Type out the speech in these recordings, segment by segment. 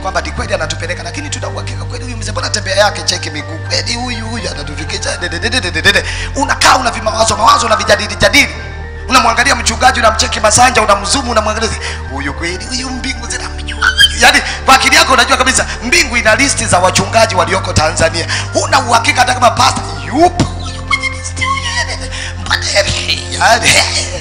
kwamba ni kweli anatupeleka lakini tuna uhakika kweli huyu mzee mbona tembea yake cheki miguu kweli huyu huyu anatufikisha dededededede. unakaa una vimawazo mawazo una vijadili jadili unamwangalia mchungaji unamcheki masanja unamzumu unamwangalia huyu kweli huyu mbingu zinamjua yaani kwa akili yako unajua kabisa mbingu ina listi za wachungaji walioko tanzania huna uhakika hata kama pasta yupo huyu kwenye listi huyu yaani, mbona yaani,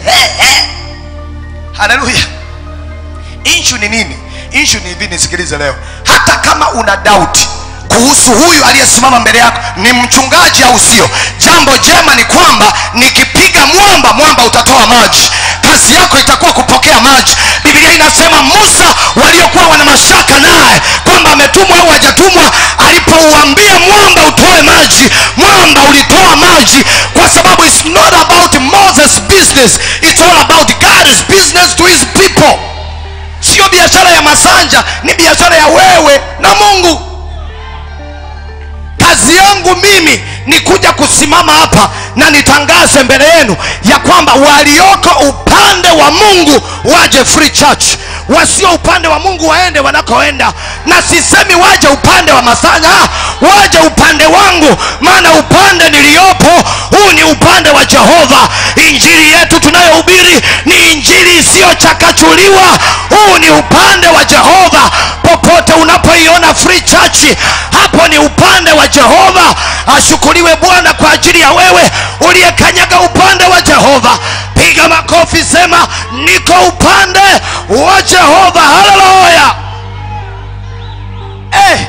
haleluya inshu ni nini inshu ni hivi nisikilize leo hata kama una dauti kuhusu huyu aliyesimama mbele yako ni mchungaji au sio jambo jema ni kwamba nikipiga mwamba mwamba utatoa maji kazi yako itakuwa kupokea maji biblia inasema musa waliokuwa wana mashaka naye kwamba ametumwa au hajatumwa alipouambia mwamba utoe maji mwamba ulitoa maji kwa sababu it's not about moses business it's all about god's business to his people sio biashara ya masanja ni biashara ya wewe na mungu kazi yangu mimi ni kuja kusimama hapa na nitangaze mbele yenu ya kwamba walioko upande wa mungu waje free church wasio upande wa mungu waende wanakoenda na sisemi waje upande wa masanya ah, waje upande wangu maana upande niliyopo huu ni upande wa jehova injili yetu tunayohubiri ni injili isiyochakachuliwa huu ni upande wa jehova popote unapoiona free church hapo ni upande wa jehova ashukuriwe bwana kwa ajili ya wewe uliyekanyaga upande wa jehova piga makofi sema niko upande wa jehova haleluya eh,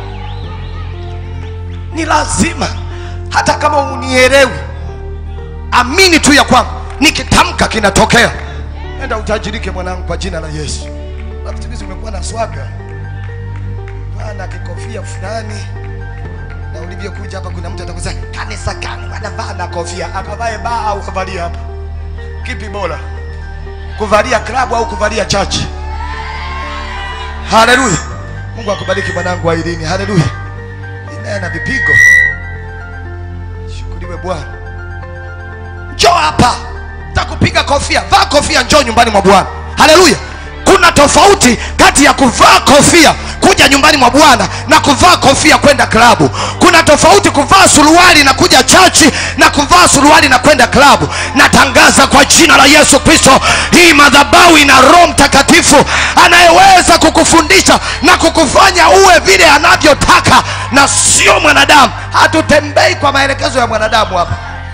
ni lazima hata kama unielewi amini tu ya kwamba nikitamka kinatokea enda utajirike mwanangu kwa jina la yesu Alafu siku hizi umekuwa na swaga bana kikofia fulani na ulivyokuja hapa kuna mtu atakusema kanisa gani wanavaa na kofia akavae baa au kavalie hapa kipi bora kuvalia klabu au kuvalia chachi haleluya mungu akubariki mwanangu wa ilini haleluya inaye na vipigo shukuriwe bwana njoo hapa takupiga kofia vaa kofia njoo nyumbani mwa bwana haleluya kuna tofauti kati ya kuvaa kofia kuja nyumbani mwa bwana na kuvaa kofia kwenda klabu kuna tofauti kuvaa suruali na kuja chachi na kuvaa suruali na kwenda klabu natangaza kwa jina la yesu kristo hii madhabahu ina roho mtakatifu anayeweza kukufundisha na kukufanya uwe vile anavyotaka na sio mwanadamu hatutembei kwa maelekezo ya mwanadamu hapa